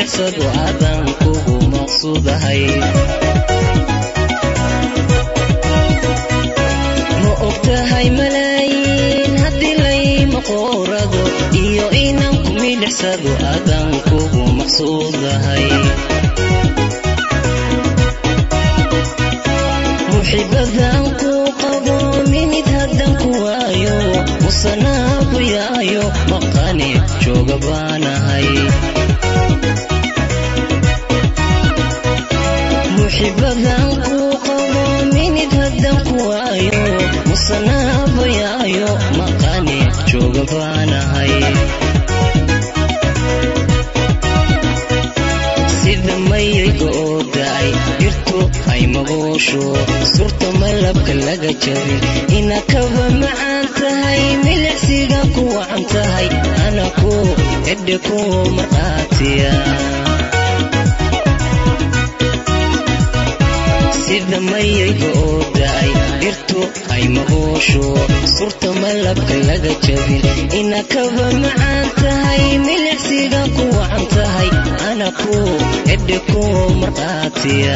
milicsado aadan kugu maqsuudahay ma ogtahay malaayiin haddii layma qoorado iyo inaan ku milicsado aadan kugu maqsuudahay muxibadan ku qabo minid haddan ku waayo musanaabu yaayo maqani jooga baanahay muxibadan ku qabo minid haddan ku waayo musanaabu yaayo maqani jooga baanahay sida mayayga oo da'ay dhirtu ay magoosho surta malabka laga jabin ina kaba macaan tahay milicsiga ku wacan tahay ana ku edhe ku marqaatiya sida mayayga oo da'ay dhirtu ay magoosho surta malabka laga jabin ina kaba macaan tahay milicsiga ku wacan tahay ana ku edhe ku marqaatiya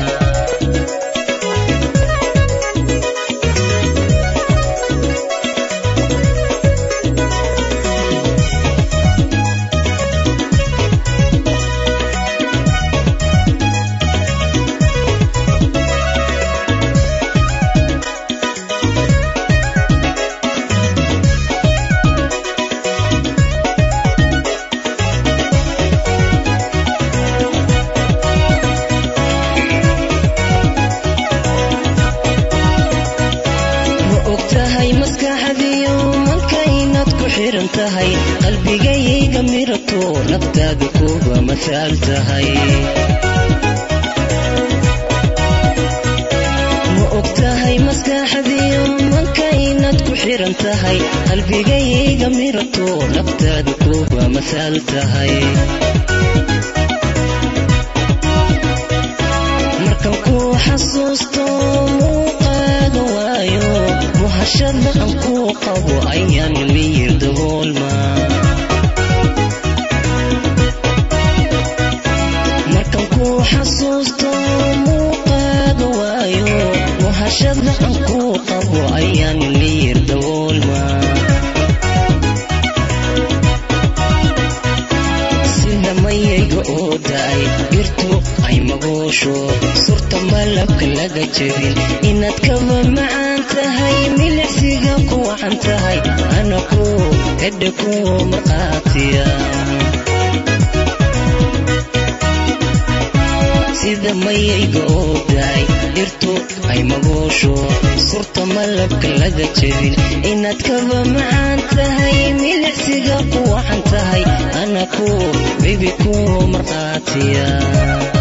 ma ogtahay maskaxdiyo mankaynad ku xiran tahay qalbigayayga mirato naftaada kuba masaal tahay ma ogtahay maskaxdiyo mankaynad ku xiran tahay qalbigayayga mirato naftaada kuba masaal tahay markan ku xasuusto muuqaaga waayo muhashada aan ku qabo ayaan miyir daboolma markan ku xasuusto muuqaaga waayo muhashada aan ku qabo ayaan miyir daboolma sida mayayga oo da'ay dhirtu ay magoosho surta malabka laga jabin inaad kaba macaan tahay milicsiga ku wacan tahay ana ku edhe ku marqaatiya sida mayayga oo da'ay dhirtu ay magoosho surta malabka laga jabin inaad kaba macaan tahay milicsiga ku wacan tahay ana ku bibi ku marqaatiya